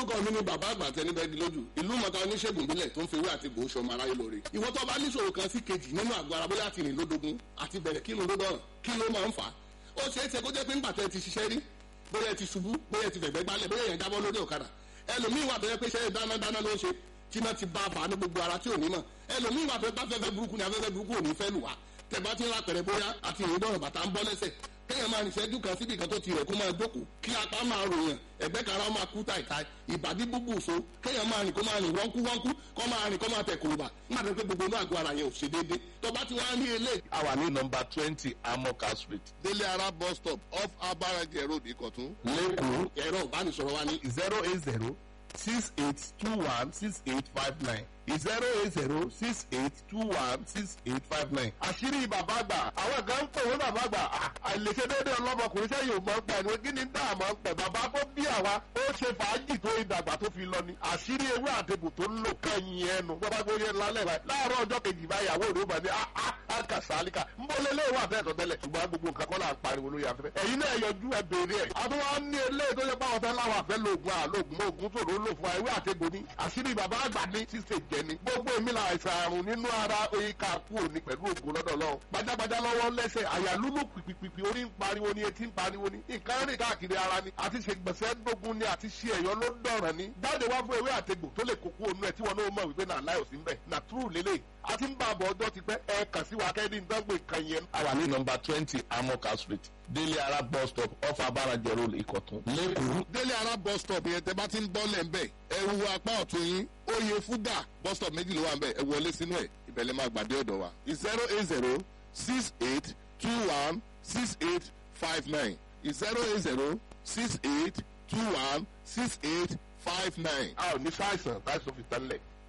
orúkọ mi ni bàbá àgbà tẹni bẹ́ẹ̀gì lójú ìlú mọ̀ta oníṣègùn ìbílẹ̀ tó ń fi ewé àti gbòó ṣọmọ aráyé lóore ìwọ tó bá níṣòro kan sí kejì nínú àgọ́ ara bóyá àti rìn lódogun àti bẹ̀rẹ̀ kí ló dọ̀rọ̀ kí ló máa ń fà á ó ṣeé ṣe kó jẹ́ pé ńgbà tẹ́ ti ṣiṣẹ́ rí bóyá ẹ ti ṣubú bóyá ẹ ti fẹ̀gbẹ́ gbálẹ̀ bóyá ẹ jábọ́ lórí ọ̀kadà ẹlòmíín wà tó yẹ pé iṣẹ́ dáná dáná ló ń ṣe tí náà ti bá a fà á ní gbogbo ara tí ò ní mọ̀ ẹlòmíín wà tó bá fẹ́fẹ́ burúkú ni afẹ́fẹ́ burúkú ò ní fẹ́ lù wá tẹ̀bá ti ń ra pẹ̀rẹ̀ bóyá àti ìrìndọ̀rọ̀ bàtà ń bọ́ lẹ́sẹ̀ kéèyàn máa nìṣẹ́jú kan síbi kan tó ti rẹ̀ kó máa jókòó kí apá máa ròyàn ẹ̀gbẹ́ kara máa kú tàìtàì ìbàdí búbù so kéèyàn máa rìn kó máa rìn wọ́nkú wọ́nkú kó máa rìn kó máa tẹ̀ kòròbà má dé pé gbogbo inú àgọ́ ara yẹn ò ṣe déédé tó bá ti wá ní ilé. a wà ní nọmba twenty amoka street délé ara bus stop off abarajẹ road ìkọ̀tún. lẹ́kọ̀ọ́ ẹ̀rọ ìbánisọ̀rọ̀ wa ní zero eight zero six eight two one six eight five nine zero eight zero six eight two one six eight five nine. àṣírí bàbá àgbà àwọn kan ń pè wọ́n bàbá àgbà àìlèṣe déédéé ọlọ́mọkùnrin sẹ́yìn ò máa ń pẹ̀ ní kí ni dá àmọ́ ń pẹ̀ bàbá tó bí àwa ó ṣe fàájì tó ìdàgbà tó fi lọ ni àṣírí ewé àtẹ̀bù tó ń lò kẹ́yìn ẹnu bàbá gbóyè lálẹ́ rẹ̀ láàárọ̀ ọjọ́ kejì báyàwó rẹ̀ ó bà ní àkàsálíkà ń bọ́ lélẹ́ ìwà àtẹ̀tọ̀ tẹ́lẹ̀ ṣùgbọ́n gbogbo nǹkan kọ́ là ń pariwo lórí afẹ́fẹ́ ẹ̀yin náà yọjú ẹ béèrè ẹ̀ àtúwọ́ ní eléyìí tó yẹ pàwọn fẹ́ láwọn àfẹ́ lóògùn àlóògùn mọ́ ògùn tó ló lò fún ewé àtẹ̀bù ni àṣírí bàbá àgbà ní ṣíṣe jẹ ni gbogbo èmi là àìsàn àrùn nínú ara oyin ká kú òní pẹ̀lú ògùn lọ́dọ̀ lọ́wọ́ gbajàgbajà lọ́wọ́ lẹ́sẹ̀ àyà lúlù pìpìpì orí ń pariwo ni etí ń pariwo ni nǹkan rìn káàkiri ara ni àti ṣe gbẹ̀sẹ̀ gbógun ni àti ṣe ẹ̀yọ́ ló dọ̀ràn ni jáde wá fún ewé àtegbò tó lè kókó onú ẹ̀ tí wọn náà mọ̀ wípé náà láì òsín bẹ̀ nà túrù lélẹ̀ àti ń bá àbọ̀ ọjọ́ ti pẹ́ ẹ kàn sí wa kẹ́ni ń dánwò ìkan yẹn. a wà ní nọmba twenty amoka street délé ara bus stop off abarajẹ road ìkọ̀tún lẹ́kọ̀ọ́. délé ara bus stop yẹn tẹ bá ti ń bọ́ lẹ̀ ń bẹ̀ ẹ wo apá ọ̀tún yín oyè fúdà bus stop méjì ló wà ń bẹ̀ ẹ wọlé sínú ẹ̀ ìbẹ̀lẹ̀ máa gbàdé ọ̀dọ̀ wa zero eight zero six eight two one six eight five nine zero eight zero six eight two one six eight five nine. a ò ní sáìsàn láìsàn fi tẹ́lẹ̀